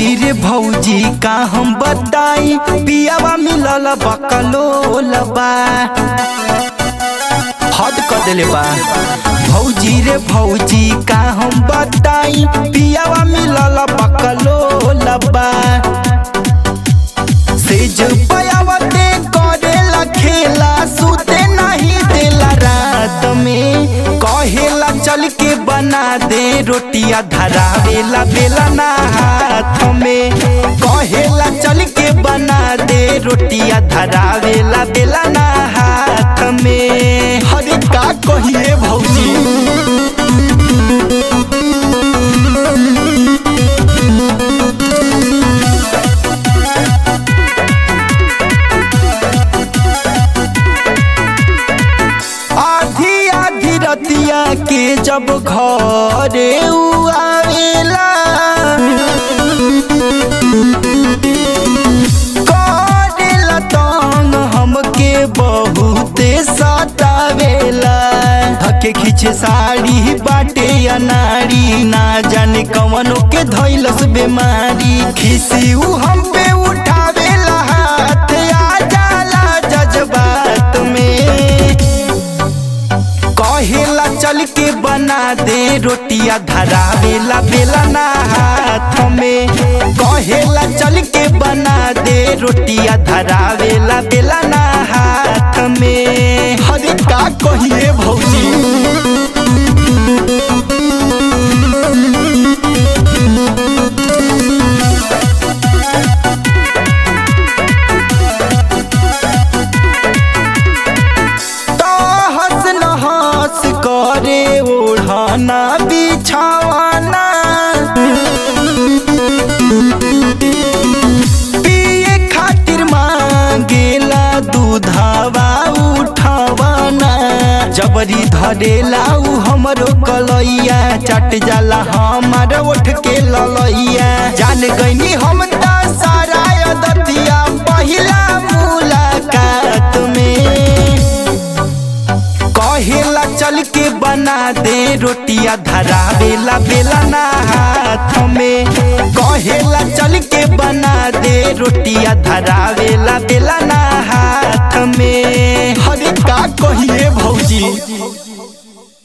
भौजी रे भौजी का हम बताई पियावा मिलल बकलोल बा हद कर देले बा भौजी रे भौजी का हम बताई पियावा मिलल बकलोल बा सेज पयावते करेला खेला सुते नहीं देला रात में कहेला चल के बना दे रोटिया धरावेला बेला ना हाथ में कहेला चल के बना दे रोटिया धरावेला बेला ना हाथ में हरे का कहिए भौजी आधी आधी रतिया के जब घरे उ आवेला करेला तंग हमके बहुते सतावेला धके खींचे साड़ी बाटे अनाड़ी ना जाने कवनो के धैलस बीमारी खिसी उ हम पे उठावेला हाथ आ जाला जज्बात में कहेला चल के बना दे रोटिया धरावेला बेला ना हाथ में कहेला चल के बना दे रोटिया धरावेला बेला ना हाथ में हरे का कहिए भौजी हंस नहस करे ओढ़ाना बिछावाना पिए खातिर मांगेला दूधावा उठावाना जबरी धरेला उ हमरो कलैया चट जाला हमार उठ के ललैया जान गईनी हम त सारा दतिया पहिला मुलाकात में कहेला चल के बना दे रोटिया धरावेला बेला ना हाथ में कहेला चल के बना दे रोटिया धरावेला बेला ना हाथ में हरे का कहिए भौजी